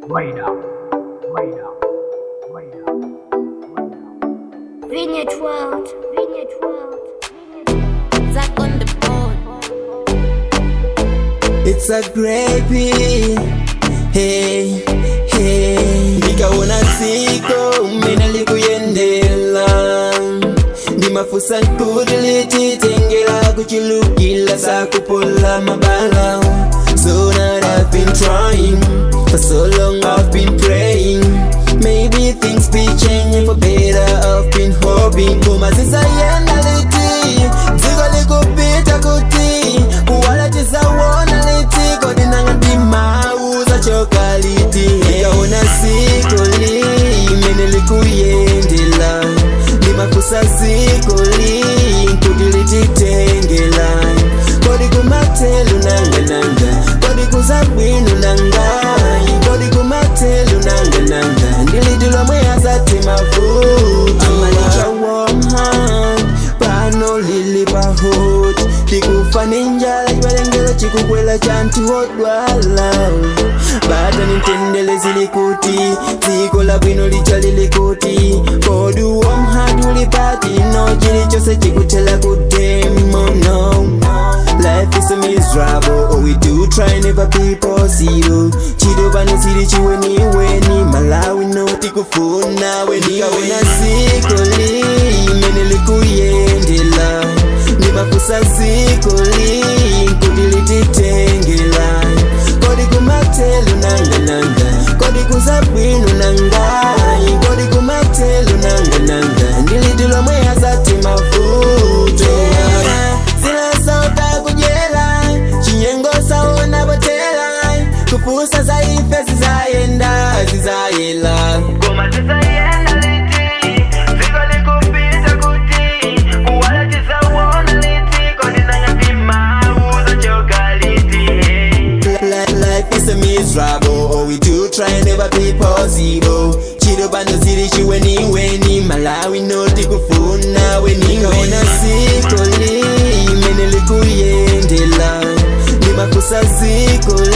Wait up. Wait up. Wait up. Vineyard World. Vineyard World. Zach on the board. It's a gravy. Hey, hey. Nikaona siko mena likuyendela ndimafusa kuti lititengela kuchilukila sakupola mabala So that I've been trying For so long I've been praying Maybe things be changing for better I've been hoping Kuma zisayenda liti Dziko likupita kuti Kuwala tisawona liti Kodi nanga ndimauza choka liti Nikaona siko li Mene likuyendela Ndimafusa siko li Kuti lititengela Kodi kumatelu nanga nanga Kodi kuzabwinu nanga Kodi kumatelu nanga nanga Ndilidilwa mweyasa timavuti Amalicha warm hand Pano lili pahot Tikufa ninjala Ibalengelo chikukwela chantu odwala Bata nintendele zilikuti Ziko la bwino licha lilikuti Kodu warm hand ulipati No chili chose chikutela kudemo no Life is a miserable Oh we do try never be possible Chido bano siri chiweni weni Malawi no tikufuna weni Kauna siko li Mene likuyendela Nimafusa siko li Kudi lititengela Kodi kumatelu nanga nanga Kodi kuzabwinu nanga Kodi kumatelu nanga nanga Ndilidilwa mweyasa timavuto Zila sauta kujela Chinyengo saona botela Kufusa zaife zizayenda zizayela Goma tisayenda liti Ziko likupita kuti Kuwala tisawona liti Kodi nanga ndimauza choka liti Li- Life is a miserable Oh we do try and never be possible Chido bando ziri chiweni weni Malawi no tikufuna weni Kaona siko li Mene likuyendela Nimafusa siko li